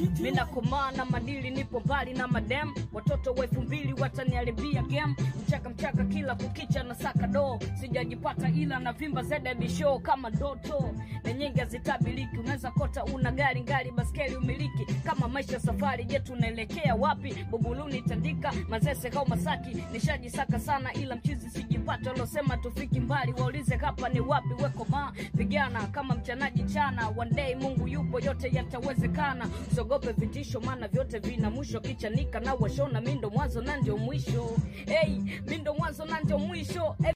mina komaa na madili nipo mbali na madem watoto wa elfu mbili wataniharibia game mchaka mchaka kila kukicha na saka do sijajipata ila na vimba zededi show kama ndoto na nyingi hazitabiliki unaweza kota una gari ngari baskeli umiliki kama maisha safari je tunaelekea wapi buguluni tandika mazese kau masaki nishajisaka sana ila mchizi sijipata losema tufiki mbali waulize hapa ni wapi weko ma pigana kama mchanaji chana one day mungu yupo yote yatawezekana usiogope vitisho maana vyote vina mwisho kichanika na washona mindo mwanzo na ndio mwisho hey, mindo mwanzo na ndio mwisho